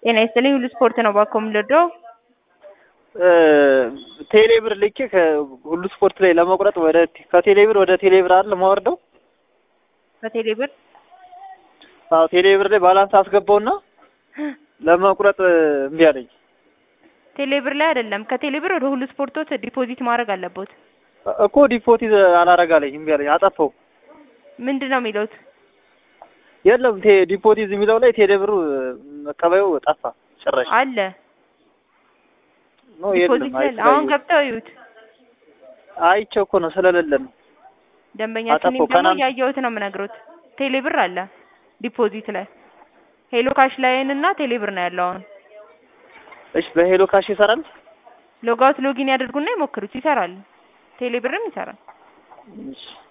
ጤና ይስጥልኝ ሁሉ ስፖርት ነው ባኮ የምንወደው ቴሌ ብር ልኬ ከሁሉ ስፖርት ላይ ለመቁረጥ ወደ ከቴሌ ብር ወደ ቴሌ ብር አይደል የማወርደው? በቴሌ ብር አዎ ቴሌ ብር ላይ ባላንስ አስገባውና ለመቁረጥ እምቢ አለኝ። ቴሌ ብር ላይ አይደለም ከቴሌ ብር ወደ ሁሉ ስፖርቶች ዲፖዚት ማድረግ አለቦት። እኮ ዲፖዚት አላረግ አለኝ እምቢ አለኝ። አጠፋው። ምንድን ነው የሚለውት? የለም ቴ ዲፖዚት የሚለው ላይ ቴሌ ብሩ መቀበዩ ጠፋ ጭራሽ። አለ ነው ዲፖዚት የለም። ላይ አይ አሁን ገብተው ይዩት። አይቼው እኮ ነው ስለሌለ ነው። ደንበኛችን አጠፋው። ደግሞ ከናን- ያየሁት ነው የምነግሮት። ቴሌ ብር አለ ዲፖዚት ላይ ሄሎ ካሽ ላይን እና ቴሌ ብር ነው ያለው። አሁን እሺ በሄሎ ካሽ ይሰራል? ሎጋውት ሎጊን ያደርጉና ይሞክሩት፣ ይሰራል። ቴሌ ብርም ይሰራል። እሺ